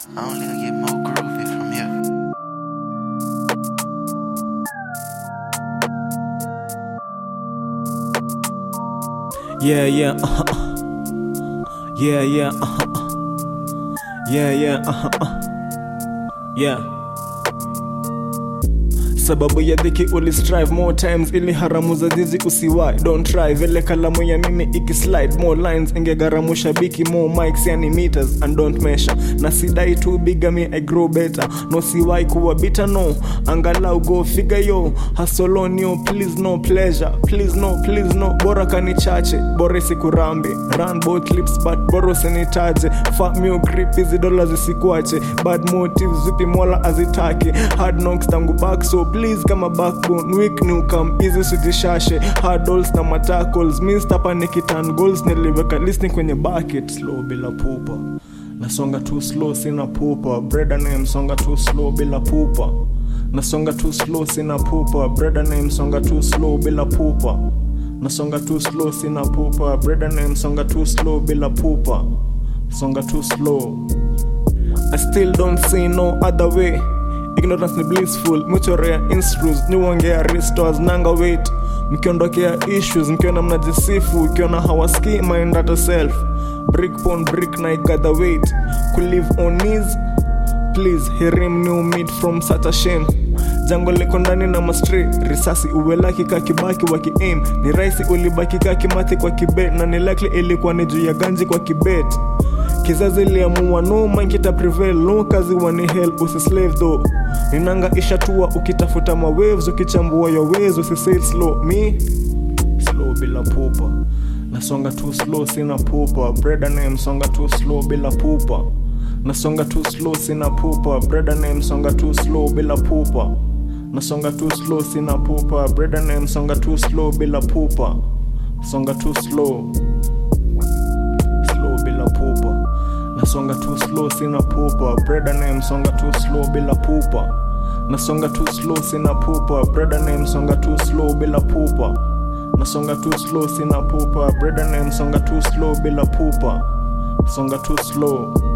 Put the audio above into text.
I only gonna get more groovy from here. Yeah, yeah, uh, uh. yeah, yeah, uh, uh. yeah, yeah, uh, uh. yeah. sababu ya dhiki ulistrive more times ili haramu za zizi usiwai don't try vile kalamu ya mimi ikislide more lines ingegharamu shabiki more mics yani meters and don't measure na sidai tu bigami i grow better no siwai kuwa bita no angalau go figure yo hasolonio please no pleasure please no please no bora kani chache bora isikurambe run both lips but bora usinitaje fuck me grip hizi dola zisikwache bad motives vipi mola azitake hard knocks tangu back so please kama backbone weak ni ukam hizi sijishashe hard dolls na matacles mistapa nikitan goals niliweka lisni kwenye bucket slow bila pupa nasonga too slow sina pupa breda namesonga too slow bila pupa nasonga too slow sina pupa breda namesonga too slow bila pupa nasonga too slow sina pupa breda namesonga too slow bila pupa songa too slow I still don't see no other way ignorance ni blissful muchorea instrus niwongea restores nanga wait mkiondokea issues mkiona mnajisifu ikiona hawaski mind at self brick pon brick na igather weight kulive on knees please herim new meat from such a shame jango liko ndani na mastre risasi uwelaki ka kibaki wa kiaim ni raisi ulibaki ka kimathi kwa kibet na ni likely ilikuwa ni juu ya ganji kwa kibet kizazi liamua no man kita prevail no kazi wani hell usislave though ninanga ishatua ukitafuta mawaves ukichambua your ways usisail slow me slow bila pupa nasonga too slow sina pupa breda name songa too slow bila pupa nasonga too slow sina pupa breda name songa too slow bila pupa nasonga too slow sina pupa breda name songa too slow bila pupa songa too slow slow bila pupa nasonga too slow sina pupa breda name songa too slow bila pupa nasonga too slow sina pupa breda name songa too slow bila pupa nasonga too slow sina pupa breda name songa too slow bila pupa songa too slow